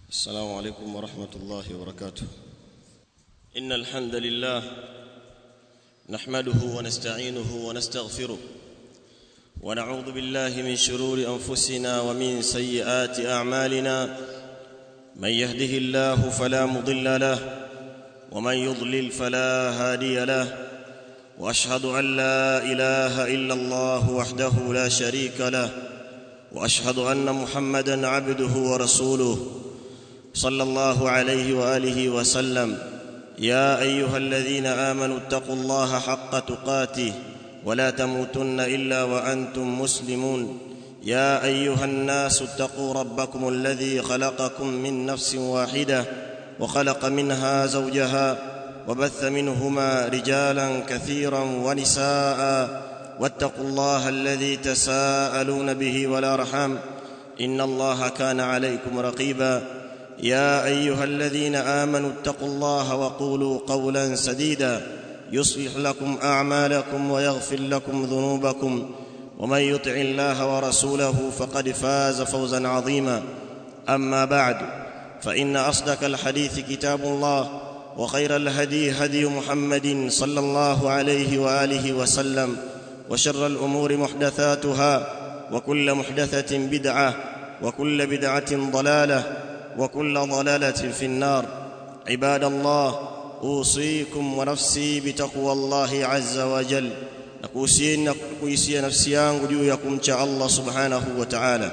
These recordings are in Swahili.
السلام عليكم ورحمة الله وبركاته إن الحمد لله نحمده ونستعينه ونستغفره ونعوذ بالله من شرور أنفسنا ومن سيئات أعمالنا من يهده الله فلا مضل له ومن يضلل فلا هادي له واشهد ان لا اله الا الله وحده لا شريك له واشهد ان محمدا عبده ورسوله صلى الله عليه واله وسلم يا ايها الذين امنوا اتقوا الله حق تقاته ولا تموتن الا وانتم مسلمون يا ايها الناس اتقوا ربكم الذي خلقكم من نفس واحده وخلق منها زوجها وبث منهما رجالا كثيرا ونساء واتقوا الله الذي تساءلون به والارحام ان الله كان عليكم رقيبا يا ايها الذين امنوا اتقوا الله وقولوا قولا سديدا يصلح لكم اعمالكم ويغفر لكم ذنوبكم ومن يطع الله ورسوله فقد فاز فوزا عظيما اما بعد فان اصدق الحديث كتاب الله وخير الهدي هدي محمد صلى الله عليه واله وسلم وشر الامور محدثاتها وكل محدثه بدعه وكل بدعه ضلاله وكل ضلاله في النار عباد الله اوصيكم ونفسي بتقوى الله عز وجل nakuhusieni na kuhusia nafsi yangu juu ya kumcha Allah subhanahu wa ta'ala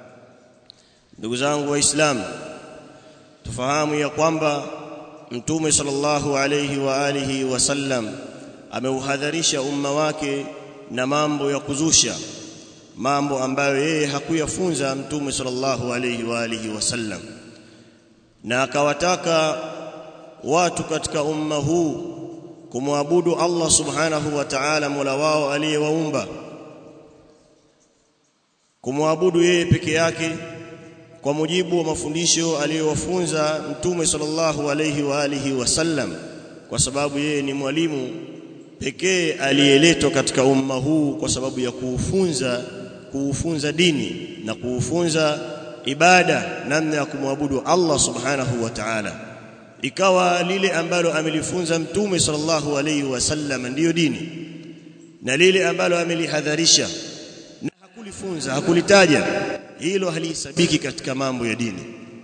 ndugu zangu waislamu tufahamu ya kwamba mtume sallallahu alayhi wa alihi wasallam ameuhadharisha umma wake na mambo ya kuzusha mambo ambayo yeye hakuyafunza mtume sallallahu alayhi wa alihi wasallam na akawataka watu katika umma huu kumwabudu Allah subhanahu wa ta'ala mola wao aliyewaumba kumwabudu yeye peke yake kwa mujibu wa mafundisho aliyowafunza mtume sallallahu alayhi wa alihi wasallam kwa sababu yeye ni mwalimu pekee aliyeletwa katika umma huu kwa sababu ya kuufunza kuufunza dini na kuufunza ibada namna ya kumwabudu Allah subhanahu wa ta'ala ikawa lile ambalo amelifunza mtume sallallahu alayhi wasallam ndiyo dini na lile ambalo amelihadharisha na hakulifunza hakulitaja hilo halisabiki katika mambo ya dini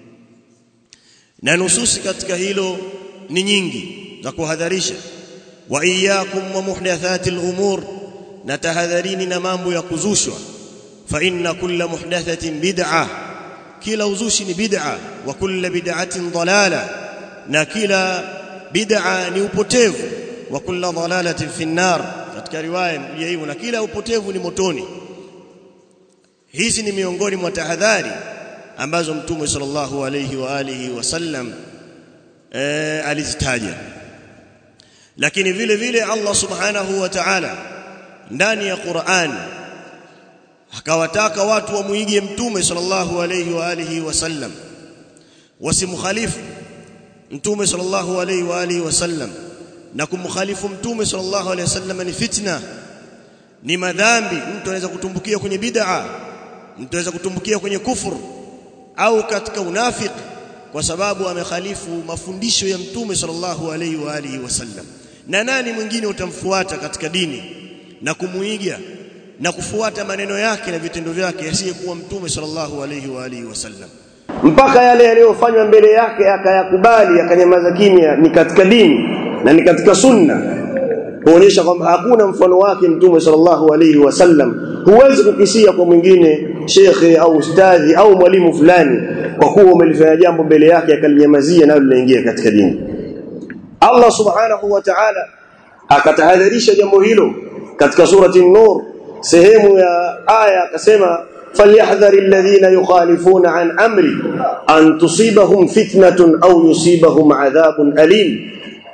na nususi katika hilo ni nyingi za kuhadharisha wa iyyakum wa muhdathatil umur na tahadharini na mambo ya kuzushwa fa inna kulla muhdathatin bid'ah kila uzushi ni bid'a wa kulla bid'atin dalala na kila bid'a ni upotevu wa kulla dalalatin fi nar katika riwaya ya hivyo na kila upotevu ni motoni hizi ni miongoni mwa tahadhari ambazo mtume sallallahu alayhi wa alihi wasallam e, alizitaja lakini vile vile Allah subhanahu wa ta'ala ndani ya Qur'an akawataka watu wamuige mtume sallallahu alayhi wa alihi wasallam wasimkhalifu mtume sallallahu alayhi wa alihi wasallam na kumkhalifu mtume sallallahu alayhi wasallam ni fitna ni madhambi mtu anaweza kutumbukia kwenye bid'a mtu anaweza kutumbukia kwenye kufuru au katika unafiki kwa sababu amekhalifu mafundisho ya mtume sallallahu alayhi wa alihi wasallam na nani mwingine utamfuata katika dini na kumuiga na kufuata maneno yake na vitendo vyake asiyekuwa mtume sallallahu alayhi wa alihi wasallam mpaka yale yaliyofanywa mbele yake akayakubali akanyamaza kimya ni katika dini na ni katika sunna kuonyesha kwamba hakuna mfano wake mtume sallallahu alayhi wasallam huwezi kukisia kwa mwingine shekhe au ustadhi au mwalimu fulani kwa kuwa umelifanya jambo mbele yake akalinyamazia nayo linaingia katika dini Allah subhanahu wa ta'ala akatahadharisha jambo hilo katika surati an-nur sehemu ya aya akasema falyahdhari alladhina yukhalifuna an amri an tusibahum fitnatun au yusibahum adhabun alim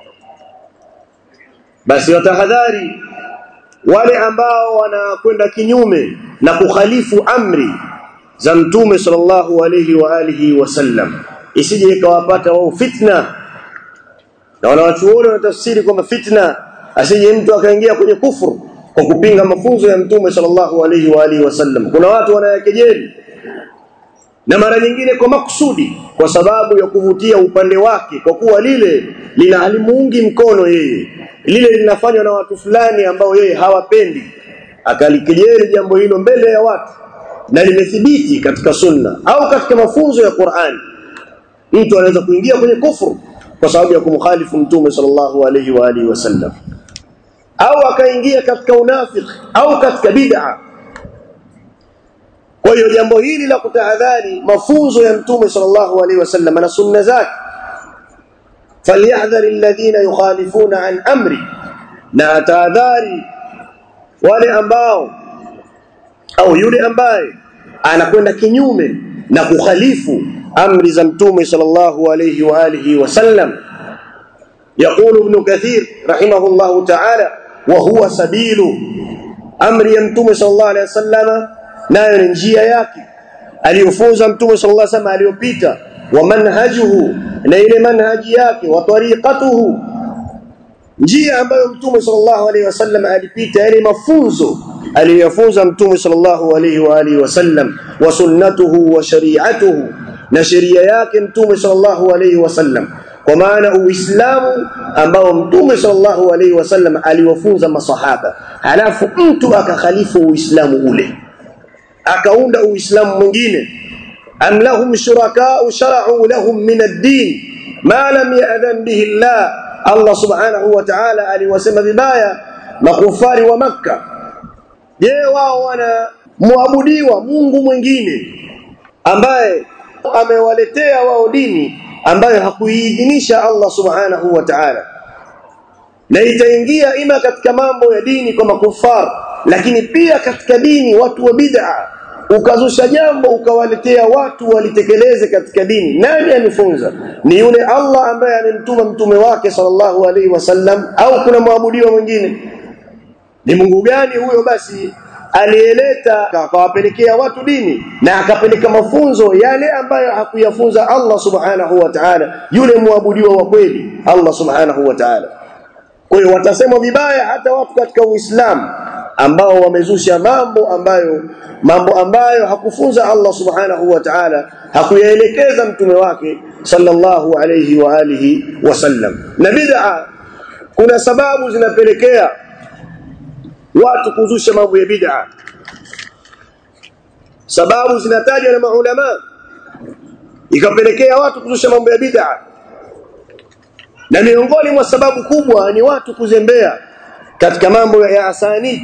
basi watahadhari wale ambao wanakwenda kinyume na kukhalifu amri za mtume sallallahu alayhi wa alihi wasallam isije ikawapata wao fitna na wanawachuoni wanatafsiri kwamba fitna asije mtu akaingia kwenye kufuru kwa kupinga mafunzo ya mtume sallallahu alayhi wa alihi wasallam kuna watu wanayakejeli na mara nyingine kwa makusudi kwa sababu ya kuvutia upande wake kwa kuwa lile lina halimuungi mkono yeye lile linafanywa na watu fulani ambao yeye hawapendi akalikejeli jambo hilo mbele ya watu na limethibiti katika sunna au katika mafunzo ya Qur'an mtu anaweza kuingia kwenye kufuru kwa sababu ya kumkhalifu mtume sallallahu alayhi wa alihi wasallam au akaingia katika unafiki au katika bid'a kwa hiyo jambo hili la kutahadhari mafunzo ya mtume sallallahu alaihi wasallam na sunna zake falyahdhar alladhina yukhalifuna an amri na tahadhari wale ambao au yule ambaye anakwenda kinyume na kukhalifu amri za mtume sallallahu alayhi wa alihi wasallam يقول ابن كثير رحمه الله تعالى وهو سبيل امر يمتم صلى الله عليه وسلم nayo ni njia yake aliyofunza mtume sallallahu alaihi wasallam aliyopita wa manhajuhu na ile manhaji yake wa tariqatuhu njia ambayo mtume sallallahu alaihi wasallam alipita yale mafunzo aliyofunza mtume sallallahu alaihi wa alihi wasallam wa sunnatuhu wa shari'atuhu na sheria yake mtume sallallahu alaihi wasallam kwa maana uislamu ambao mtume sallallahu alaihi wasallam aliwafunza masahaba halafu mtu akakhalifu uislamu ule akaunda uislamu mwingine am lahum shuraka'u shara'u lahum min ad-din ma lam ya'dhan bihi Allah Allah subhanahu wa ta'ala aliwasema vibaya makufari wa makka je wao wana muabudiwa Mungu mwingine ambaye amewaletea wao dini ambayo hakuiidhinisha Allah subhanahu wa ta'ala na itaingia ima katika mambo ya dini kwa makufar lakini pia katika dini watu wa bid'a ukazusha jambo ukawaletea watu walitekeleze katika dini nani amefunza ni yule Allah ambaye amemtuma mtume wake sallallahu alaihi wasallam au kuna mwabudiwa mwingine ni Mungu gani huyo basi aliyeleta akawapelekea watu dini na akapeleka mafunzo yale ambayo hakuyafunza Allah subhanahu wa ta'ala yule muabudiwa wa kweli Allah subhanahu wa ta'ala kwa hiyo watasema vibaya hata watu katika Uislamu ambao wamezusha mambo ambayo mambo ambayo hakufunza Allah subhanahu wa ta'ala hakuyaelekeza mtume wake sallallahu alayhi wa alihi wasallam na bid'a kuna sababu zinapelekea watu kuzusha mambo ya bid'a sababu zinatajwa na maulama ikapelekea watu kuzusha mambo ya bid'a na miongoni mwa sababu kubwa ni watu kuzembea katika mambo ya asani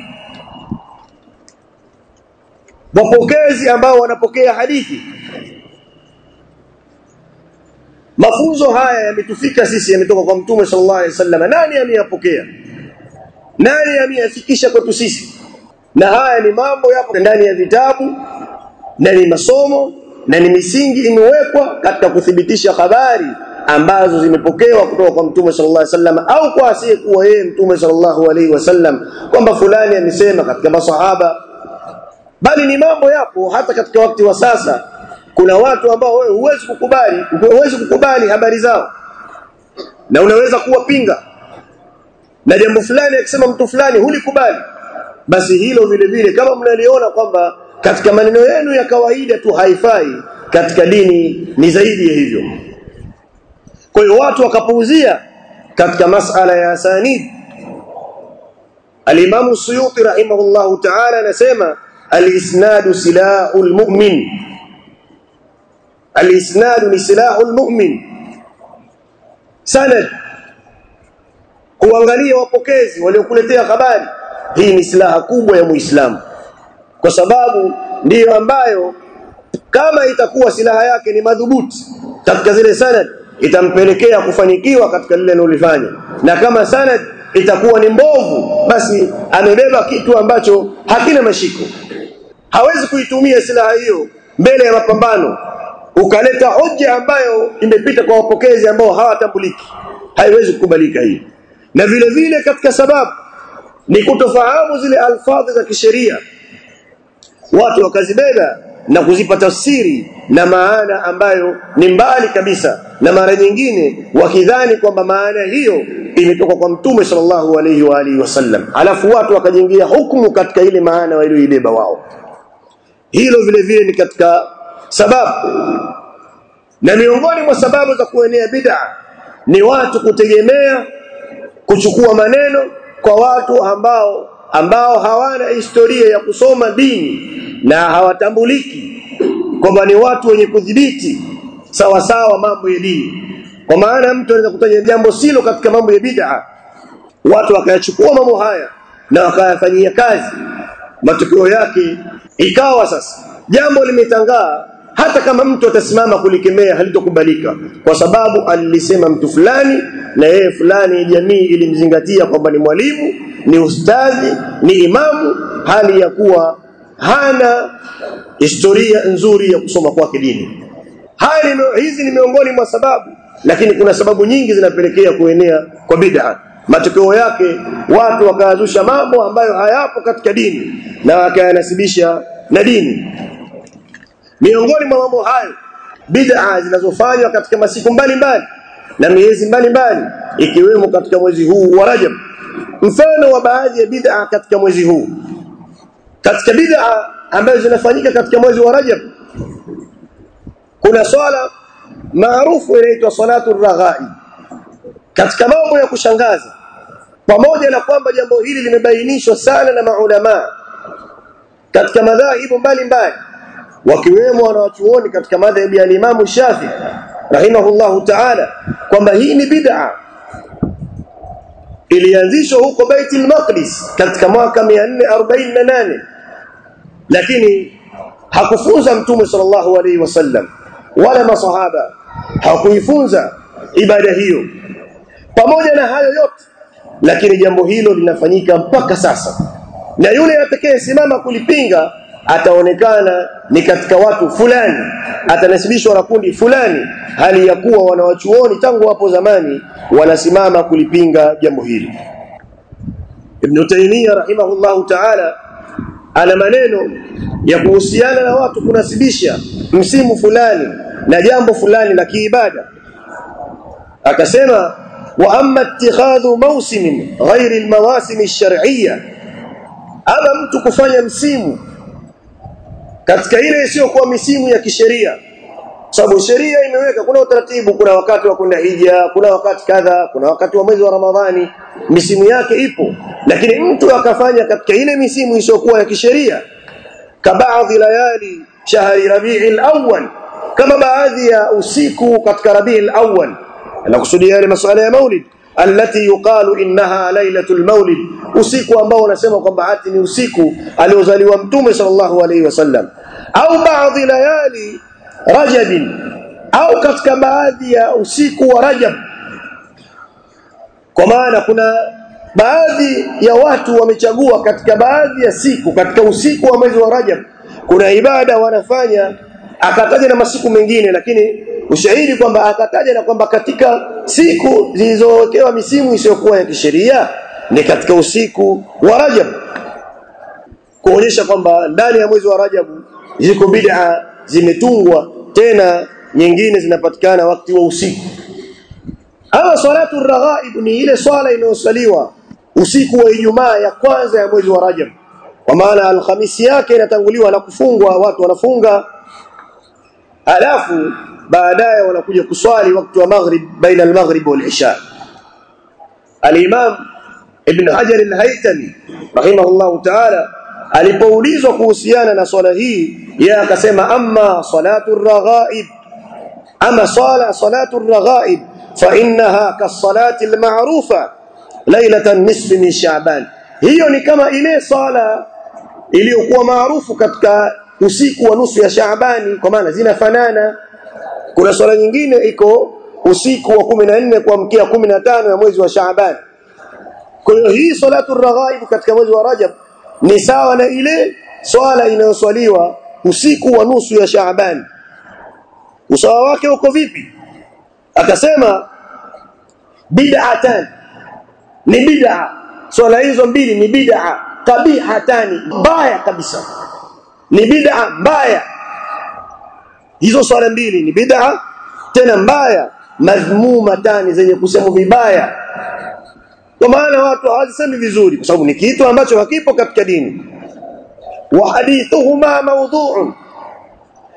wapokezi ambao wanapokea hadithi mafunzo haya yametufika sisi yametoka kwa mtume sallallahu alaihi wasallam nani ameyapokea nani ameyafikisha kwetu sisi na haya ni mambo yapo ndani ya vitabu na ni masomo na ni misingi imewekwa katika kuthibitisha habari ambazo zimepokewa kutoka kwa mtume sallallahu alaihi wasallam au kwa asiyekuwa yeye mtume sallallahu alaihi wasallam kwamba fulani amesema katika masahaba bali ni mambo yapo hata katika wakati wa sasa kuna watu ambao wewe huwezi kukubali huwezi kukubali habari zao na unaweza kuwapinga na jambo fulani akisema mtu fulani hulikubali basi hilo vile vile kama mnaliona kwamba katika maneno yenu ya kawaida tu haifai katika dini ni zaidi ya hivyo kwa hiyo watu wakapuuzia katika masala ya asanid Al-Imam Suyuti rahimahullahu ta'ala anasema al-isnadu silahul mu'min al-isnadu ni silahul mu'min sanad kuangalia wapokezi waliokuletea habari hii ni silaha kubwa ya Muislamu kwa sababu ndiyo ambayo kama itakuwa silaha yake ni madhubuti katika zile sanad itampelekea kufanikiwa katika lile analofanya na kama sanad itakuwa ni mbovu basi amebeba kitu ambacho hakina mashiko hawezi kuitumia silaha hiyo mbele ya mapambano ukaleta hoja ambayo imepita kwa wapokezi ambao hawatambuliki haiwezi kukubalika hii na vile vile katika sababu ni kutofahamu zile alfadhi za kisheria watu wakazibeba na kuzipa tafsiri na maana ambayo ni mbali kabisa na mara nyingine wakidhani kwamba maana hiyo imetoka kwa mtume sallallahu alaihi wa alihi wasallam alafu watu wakajengia hukumu katika ile maana walioibeba wao hilo vile vile ni katika sababu na miongoni mwa sababu za kuenea bid'a ni watu kutegemea kuchukua maneno kwa watu ambao ambao hawana historia ya kusoma dini na hawatambuliki kwamba ni watu wenye kudhibiti sawa sawa mambo ya dini kwa maana mtu anaweza kutaja jambo silo katika mambo ya bid'a watu wakayachukua mambo haya na wakayafanyia kazi matokeo yake ikawa sasa jambo limetangaa hata kama mtu atasimama kulikemea halitokubalika kwa sababu alilisema mtu fulani na yeye fulani jamii ilimzingatia kwamba ni mwalimu ni ustadhi ni imamu hali ya kuwa hana historia nzuri ya kusoma kwake dini haya hizi ni miongoni mwa sababu lakini kuna sababu nyingi zinapelekea kuenea kwa bid'a matokeo yake watu wakayazusha mambo ambayo hayapo katika dini na wakayanasibisha na dini miongoni mwa mambo hayo bid'a zinazofanywa katika masiku mbalimbali na miezi mbalimbali ikiwemo katika mwezi huu wa Rajab mfano wa baadhi ya bid'a katika mwezi huu katika bid'a ambazo zinafanyika katika mwezi wa Rajab kuna swala maarufu inaitwa salatu raghai katika mambo ya kushangaza pamoja na kwamba jambo hili limebainishwa sana na maulama katika madhahibu mbalimbali wakiwemo wanawachuoni katika madhhabu ya Imam Shafi rahimahullahu ta'ala kwamba hii ni bid'a ilianzishwa huko Baitul Maqdis katika mwaka 448 lakini hakufunza mtume sallallahu alaihi wasallam wala masahaba hakuifunza ibada hiyo pamoja na hayo yote lakini jambo hilo linafanyika mpaka sasa na yule atakayesimama kulipinga ataonekana ni katika watu fulani atanasibishwa na kundi fulani hali ya kuwa wanawachuoni tangu hapo zamani wanasimama kulipinga jambo hili Ibn Taymiyyah rahimahullahu ta'ala ana maneno ya kuhusiana na watu kunasibisha msimu fulani na jambo fulani la kiibada akasema wa amma ittikhadhu mawsimin ghairi almawasim ash-shar'iyya ama mtu kufanya msimu katika ile isiyokuwa misimu ya kisheria sababu sheria imeweka kuna utaratibu kuna wakati wa kwenda hija kuna wakati kadha kuna wakati wa mwezi wa ramadhani misimu yake ipo lakini mtu akafanya katika ile misimu isiyokuwa ya kisheria kabaadhi layali shahri rabi'il awwal kama baadhi ya usiku katika rabi'il awwal anakusudia yale masuala ya maulid allati yuqalu innaha lailatul maulid usiku ambao unasema kwamba ati ni usiku aliozaliwa mtume sallallahu alaihi wasallam au baadhi layali rajab au katika baadhi ya usiku wa rajab kwa maana kuna baadhi ya watu wamechagua katika baadhi ya siku katika usiku wa mwezi wa rajab kuna ibada wanafanya akataja na masiku mengine lakini ushahidi kwamba akataja na kwamba katika siku zilizowekewa misimu isiyokuwa ya kisheria ni katika usiku wa Rajab kuonyesha kwamba ndani ya mwezi wa Rajab ziko bid'a zimetungwa tena nyingine zinapatikana wakati wa usiku ama salatu raghaib ni ile swala inayosaliwa usiku wa Ijumaa ya kwanza ya mwezi wa Rajab kwa maana alhamisi yake inatanguliwa na kufungwa watu wanafunga alafu baadaye wanakuja kuswali wakati wa maghrib baina al-maghrib wal-isha al-imam ibn hajar al-haytami rahimahullah ta'ala alipoulizwa kuhusiana na swala hii yeye akasema amma salatu ar-raghaib ama sala salatu ar-raghaib fa innaha kas-salati al-ma'rufa lailatan nisfi min sha'ban hiyo ni kama ile sala iliyokuwa maarufu katika usiku wa nusu ya Shaabani kwa maana zinafanana kuna swala nyingine iko usiku wa 14 kuamkia 15 ya mwezi wa Shaaban kwa hiyo hii salatu raghaib katika mwezi wa Rajab ni sawa na ile swala inayoswaliwa usiku wa nusu ya Shaaban usawa wake uko vipi akasema bid'atan ni bid'a swala hizo mbili ni bid'a kabihatani mbaya kabisa ni bid'a mbaya hizo swala mbili ni bid'a tena mbaya madhmumatani zenye kusema vibaya kwa maana watu hawasemi vizuri kwa sababu ni kitu ambacho hakipo katika dini wa hadithuhuma mawdhu'un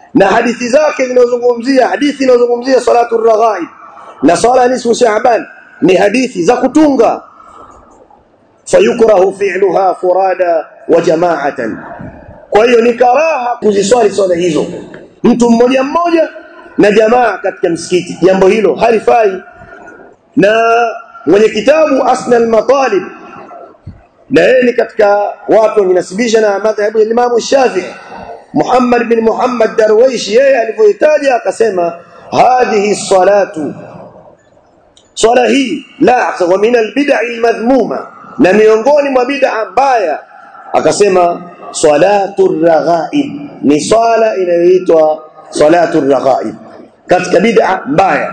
na hadithi zake zinazozungumzia hadithi inazozungumzia salatu raghaib na sala nisfu shaaban ni hadithi za kutunga fayukrahu fi'luha furada wa jama'atan kwa hiyo ni karaha kuziswali swala hizo mtu mmoja mmoja na jamaa katika msikiti jambo hilo halifai na mwenye kitabu asna al-matalib na yeye ni katika watu wanasibisha na madhhabu ya Imam Shafi'i Muhammad bin Muhammad Darwish yeye alivyoitaja akasema hadhihi salatu swala hii la wa min albid'a almadhmuma na miongoni mwa bid'a mbaya akasema salatu raghaib ni swala inayoitwa salatu raghaib katika bid'a mbaya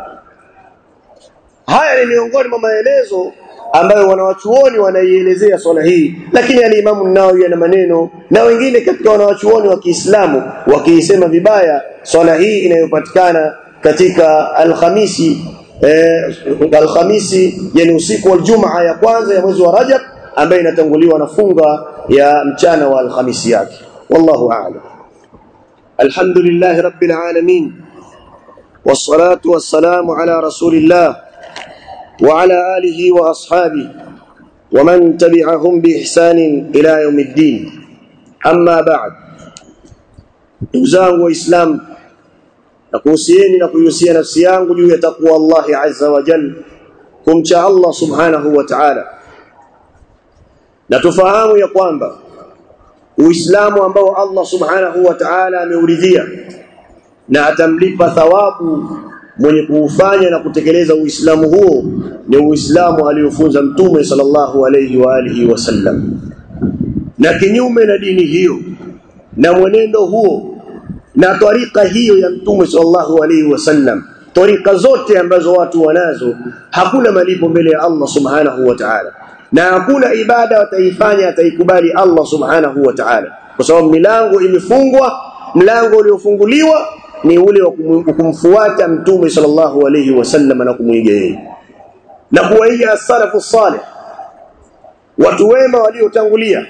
haya ni miongoni mwa maelezo ambayo wanawachuoni wanaielezea swala hii lakini alimamu Nawawi ana maneno na wengine katika wanawachuoni wa Kiislamu wakiisema vibaya swala hii inayopatikana katika alhamisi eh, alhamisi yani usiku wa Ijumaa ya kwanza ya mwezi wa Rajab ambayo inatanguliwa na funga ya mchana wa alhamisi yake wallahu a'lam alhamdulillah rabbil alamin والصلاه والسلام على رسول الله وعلى آله وأصحابه ومن تبعهم بإحسان إلى يوم الدين أما بعد نزangu waislamu nakuhusieni na kuihusia nafsi yangu juu ya takwa Allah azza wa jalla kumcha Allah subhanahu wa ta'ala na tufahamu ya kwamba uislamu ambao Allah subhanahu wa ta'ala ameuridhia na atamlipa thawabu mwenye kuufanya na kutekeleza uislamu huo ni uislamu aliofunza mtume sallallahu alayhi wa alihi wasallam na kinyume na dini hiyo na mwenendo huo na tarika hiyo ya mtume sallallahu alayhi wasallam tarika zote ambazo watu wanazo hakuna malipo mbele ya Allah subhanahu wa ta'ala na hakuna ibada wataifanya ataikubali Allah subhanahu wa ta'ala kwa sababu milango imefungwa mlango uliofunguliwa ni ule wa kumfuata mtume sallallahu alayhi wasallam na kumuiga yeye na kuwaiga as-salafu salih watu wema waliotangulia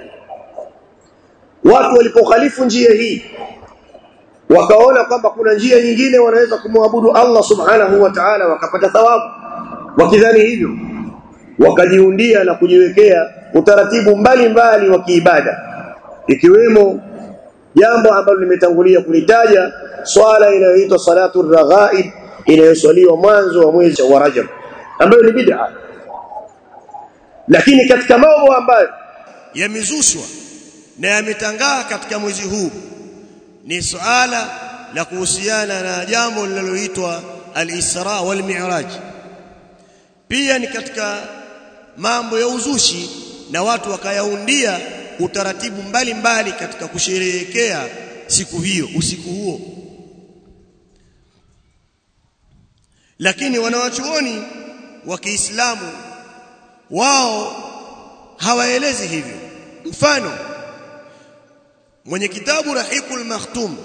watu walipokhalifu njia hii wakaona kwamba kuna njia nyingine wanaweza kumwabudu Allah subhanahu wa ta'ala wakapata thawabu wakidhani hivyo wakajiundia na kujiwekea utaratibu mbalimbali wa kiibada ikiwemo jambo ambalo limetangulia kulitaja swala inayoitwa salatu raghaib inayoswaliwa mwanzo wa mwezi wa Rajab ambayo ni bid'a lakini katika mambo ambayo yamezushwa na yametangaa katika mwezi huu ni suala la kuhusiana na jambo linaloitwa al-Isra wal Mi'raj pia ni katika mambo ya uzushi na watu wakayaundia utaratibu mbalimbali mbali katika kusherehekea siku hiyo usiku huo lakini wanawachuoni wa Kiislamu wao hawaelezi hivyo mfano mwenye kitabu Rahikul Makhtum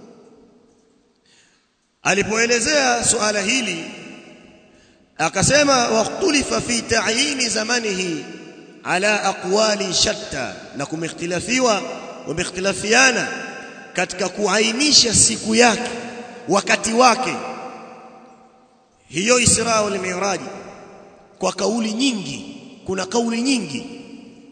alipoelezea suala hili akasema waqtulifa fi ta'yini zamanihi ala aqwali shatta na kumختلفiwa wamختلفiana katika kuainisha siku yake wakati wake hiyo Isra wal Mi'raj kwa kauli nyingi kuna kauli nyingi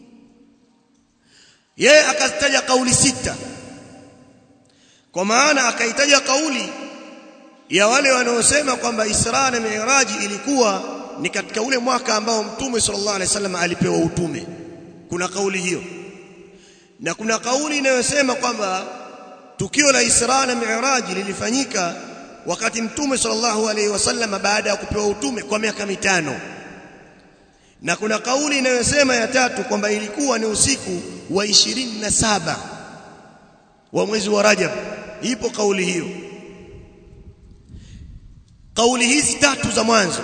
yeye akazitaja kauli sita kwa maana akaitaja kauli ya wale wanaosema kwamba Isra na Mi'raj ilikuwa ni katika ule mwaka ambao Mtume sallallahu alaihi wasallam alipewa utume kuna kauli hiyo na kuna kauli inayosema kwamba tukio la Isra na Mi'raj lilifanyika wakati Mtume sallallahu alaihi wasallam baada ya kupewa utume kwa miaka mitano na kuna kauli inayosema ya tatu kwamba ilikuwa ni usiku wa ishirini na saba wa mwezi wa Rajab ipo kauli hiyo kauli hizi tatu za mwanzo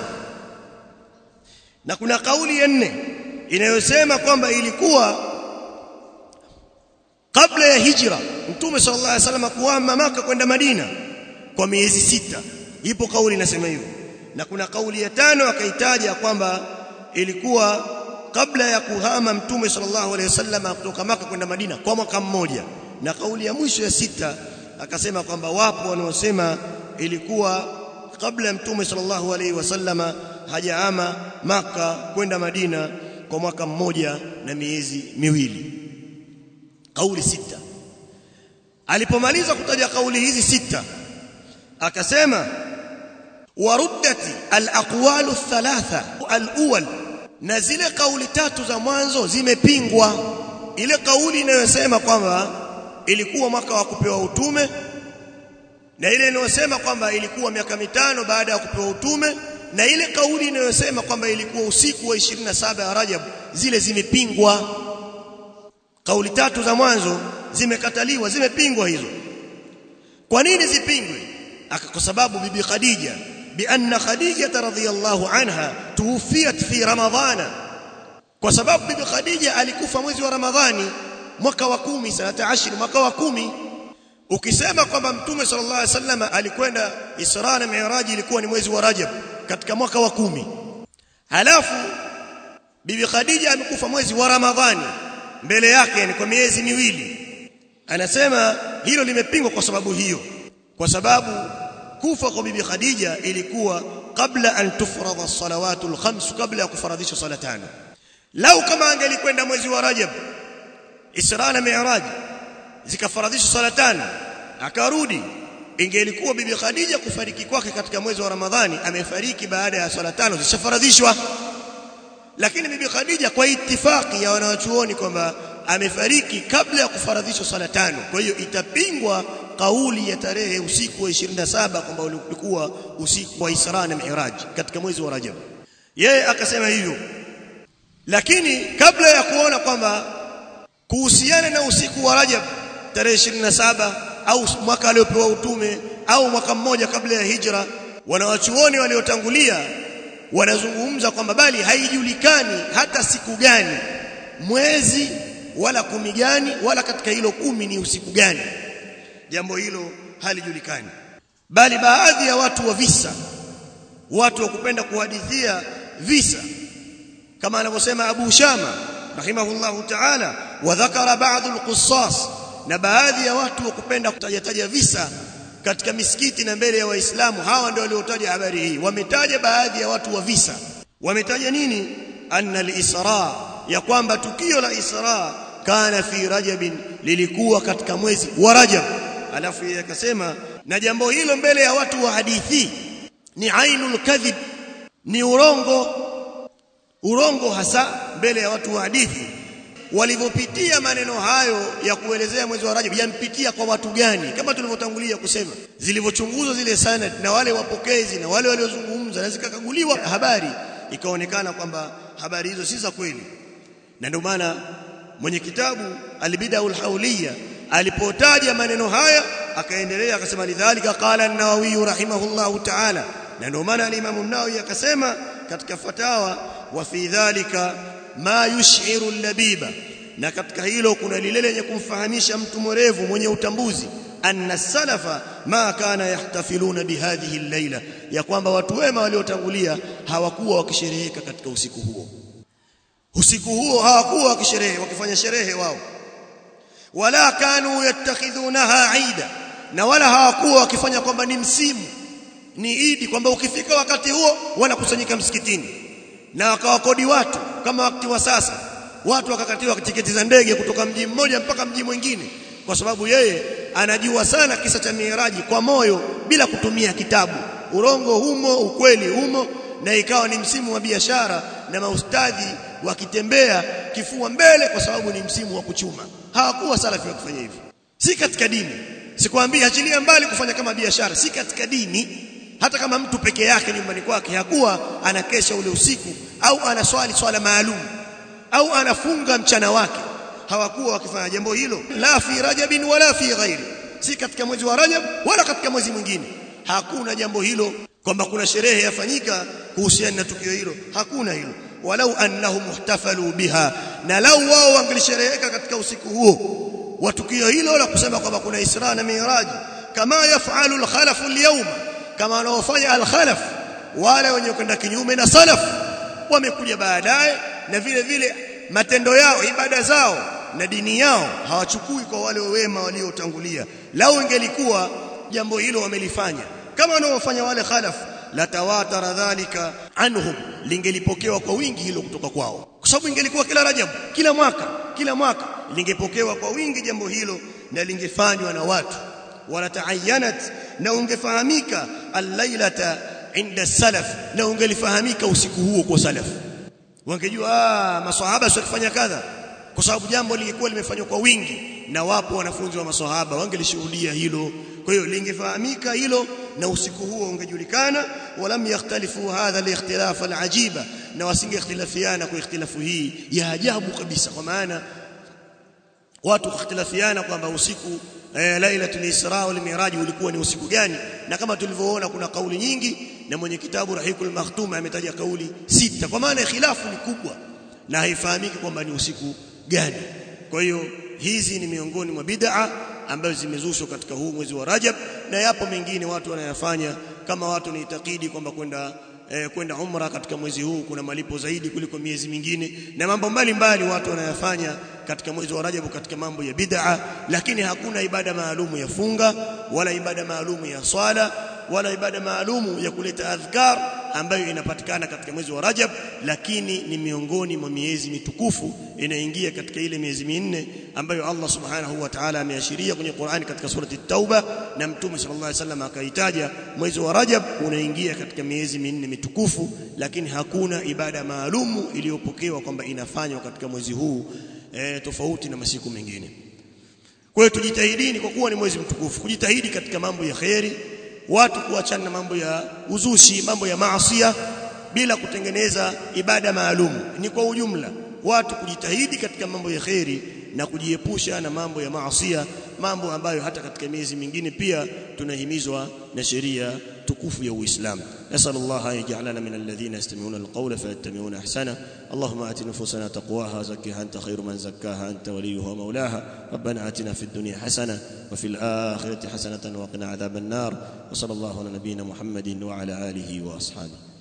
na kuna kauli ya nne inayosema kwamba ilikuwa kabla ya hijra mtume sallallahu alaihi wasallam kuhama maka kwenda Madina kwa miezi sita ipo kauli inasema hivyo na kuna kauli ya tano akaitaja kwamba ilikuwa kabla ya kuhama mtume sallallahu alaihi wasallam kutoka maka kwenda Madina kwa mwaka mmoja na kauli ya mwisho ya sita akasema kwamba wapo wanaosema ilikuwa kabla ya mtume sallallahu alaihi wasallama hajaama maka kwenda Madina kwa mwaka mmoja na miezi miwili kauli sita alipomaliza kutaja kauli hizi sita akasema waruddati alaqwalu thalatha alawwal na zile kauli tatu za mwanzo zimepingwa ile kauli inayosema kwamba ilikuwa mwaka wa kupewa utume na ile inayosema kwamba ilikuwa miaka mitano baada ya kupewa utume na ile kauli inayosema kwamba ilikuwa usiku wa 27 ya Rajab zile zimepingwa kauli tatu za mwanzo zimekataliwa zimepingwa hizo kwa nini zipingwe kwa sababu bibi Khadija بأن خديجة رضي الله عنها توفيت في رمضان kwa sababu bibi Khadija alikufa mwezi wa Ramadhani mwaka wa 10 sanata 10 mwaka wa 10 ukisema kwamba mtume sallallahu alaihi wasallam alikwenda Isra na Mi'raj ilikuwa ni mwezi wa Rajab katika mwaka wa 10 halafu bibi Khadija amekufa mwezi wa Ramadhani mbele yake ni kwa miezi miwili anasema hilo limepingwa kwa sababu hiyo kwa sababu kufa kwa bibi Khadija ilikuwa kabla an tufradha salawatu alkhams kabla ya kufaradhishwa sala tano lau kama angelikwenda mwezi wa Rajab Isra na Mi'raj zikafaradhishwa sala tano akarudi ingelikuwa bibi Khadija kufariki kwake katika mwezi wa Ramadhani amefariki baada ya sala tano zishafaradhishwa lakini bibi Khadija kwa itifaki ya wanawachuoni kwamba amefariki kabla ya kufaradhishwa sala tano kwa hiyo itapingwa kauli ya tarehe usiku wa 27 kwamba ulikuwa usiku wa Isra na Mi'raj katika mwezi wa Rajab yeye akasema hivyo lakini kabla ya kuona kwamba kuhusiana na usiku wa Rajab tarehe 27 au mwaka aliopewa utume au mwaka mmoja kabla ya hijra wanawachuoni waliotangulia wanazungumza kwamba bali haijulikani hata siku gani mwezi wala kumi gani wala katika hilo kumi ni usiku gani jambo hilo halijulikani bali baadhi ya watu wa visa watu wa kupenda kuhadithia visa kama anavyosema Abu Shama rahimahullahu ta'ala wa dhakara ba'd al-qussas na baadhi ya watu wa kupenda kutajataja visa katika misikiti na mbele ya waislamu hawa ndio waliotaja habari hii wametaja baadhi ya watu wa visa wametaja nini anna al-isra ya kwamba tukio la isra kana fi rajabin lilikuwa katika mwezi wa rajab alafu yeye akasema na jambo hilo mbele ya watu wa hadithi ni ainul kadhib ni urongo urongo hasa mbele ya watu wa hadithi walivyopitia maneno hayo ya kuelezea mwezi wa Rajab yampitia kwa watu gani kama tulivyotangulia kusema zilivyochunguzwa zile sanad na wale wapokezi na wale waliozungumza na zikakaguliwa habari ikaonekana kwamba habari hizo si za kweli na ndio maana mwenye kitabu albidaul hauliya alipotaja maneno haya akaendelea akasema lidhalika qala an-nawawi rahimahullahu ta'ala na ndio maana al-imam an-nawawi akasema katika fatawa wa fi dhalika ma yush'iru al-labiba na katika hilo kuna lile lenye kumfahamisha mtu mwerevu mwenye utambuzi anna salafa ma kana yahtafiluna bihadhihi al-laila ya kwamba watu wema waliotangulia hawakuwa wakishereheka katika usiku huo usiku huo hawakuwa wakisherehe wakifanya sherehe wao wala kanu yattakhidhunaha aida na wala hawakuwa wakifanya kwamba ni msimu ni idi kwamba ukifika wakati huo wanakusanyika msikitini na wakawakodi watu kama wakati wa sasa watu wakakatiwa tiketi za ndege kutoka mji mmoja mpaka mji mwingine kwa sababu yeye anajua sana kisa cha miraji kwa moyo bila kutumia kitabu urongo humo ukweli humo na ikawa ni msimu wa biashara na maustadhi wakitembea kifua mbele kwa sababu ni msimu wa kuchuma hawakuwa salafi wa kufanya hivyo si katika dini sikwambia achilia mbali kufanya kama biashara si katika dini hata kama mtu peke yake nyumbani kwake hakuwa anakesha ule usiku au anaswali swala maalum au anafunga mchana wake hawakuwa wakifanya jambo hilo la fi rajabin wala fi ghairi si katika mwezi wa rajab wala katika mwezi mwingine hakuna jambo hilo kwamba kuna sherehe yafanyika kuhusiana na tukio hilo hakuna hilo walau annahum muhtafalu biha na lau wao wangelishereheka katika usiku huo wa tukio hilo la kusema kwamba kuna Isra na Miraj kama yafalu al-khalaf al-yawm kama wanaofanya al-khalaf wale wenye kwenda kinyume na salaf wamekuja baadaye na vile vile matendo yao ibada zao na dini yao hawachukui kwa wale wema waliotangulia lao ingelikuwa jambo hilo wamelifanya kama wanaofanya wale khalaf la tawatara dhalika anhum lingelipokewa kwa wingi hilo kutoka kwao kwa sababu ingelikuwa kila rajab kila mwaka kila mwaka lingepokewa kwa wingi jambo hilo na lingefanywa na watu wala taayanat na ungefahamika al-lailata inda salaf na ungelifahamika usiku huo kwa salaf wangejua ah maswahaba sio kufanya kadha kwa sababu jambo lilikuwa limefanywa kwa wingi na wapo wanafunzi wa maswahaba wangelishuhudia hilo kwa hiyo lingefahamika hilo na usiku huo ungejulikana walam yakhtalifu hadha al-ikhtilaf al-ajiba na wasingekhtilafiana kwa ikhtilafu hii ya ajabu kabisa kwa maana watu kukhtilafiana kwamba usiku eh, lailatul isra wal miraj ulikuwa ni usiku gani na kama tulivyoona kuna kauli nyingi na mwenye kitabu rahikul makhtum ametaja kauli sita kwa maana khilafu ni kubwa na haifahamiki kwamba ni usiku gani kwa hiyo hizi ni miongoni mwa bid'a ambazo zimezushwa katika huu mwezi wa Rajab na yapo mengine watu wanayafanya kama watu niitakidi kwamba kwenda eh, kwenda umra katika mwezi huu kuna malipo zaidi kuliko miezi mingine na mambo mbalimbali watu wanayafanya katika mwezi wa Rajab katika mambo ya bid'a lakini hakuna ibada maalumu ya funga wala ibada maalumu ya swala wala ibada maalumu ya kuleta adhkar ambayo inapatikana katika mwezi wa Rajab lakini ni miongoni mwa miezi mitukufu inaingia katika ile miezi minne ambayo Allah Subhanahu wa Ta'ala ameashiria kwenye Qur'ani katika surati Tauba na Mtume sallallahu alaihi wasallam akaitaja mwezi wa Rajab unaingia katika miezi minne mitukufu lakini hakuna ibada maalumu iliyopokewa kwamba inafanywa katika mwezi huu e, tofauti na masiku mengine kwa hiyo tujitahidini kwa kuwa ni mwezi mtukufu kujitahidi katika mambo ya kheri watu kuachana na mambo ya uzushi mambo ya maasiya bila kutengeneza ibada maalum ni kwa ujumla watu kujitahidi katika mambo ya kheri na kujiepusha na mambo ya maasiya mambo ambayo hata katika miezi mingine pia tunahimizwa na sheria tukufu ya Uislamu nasal Allah ayjalana min alladhina yastami'una alqawla fayattabi'una ahsana Allahumma ati nufusana taqwaha zakkiha anta khayru man zakkaha anta waliyuha wa mawlaha rabbana atina fid dunya hasana wa fil akhirati hasanatan wa qina adhaban nar wa sallallahu ala nabiyyina Muhammadin wa ala alihi wa ashabihi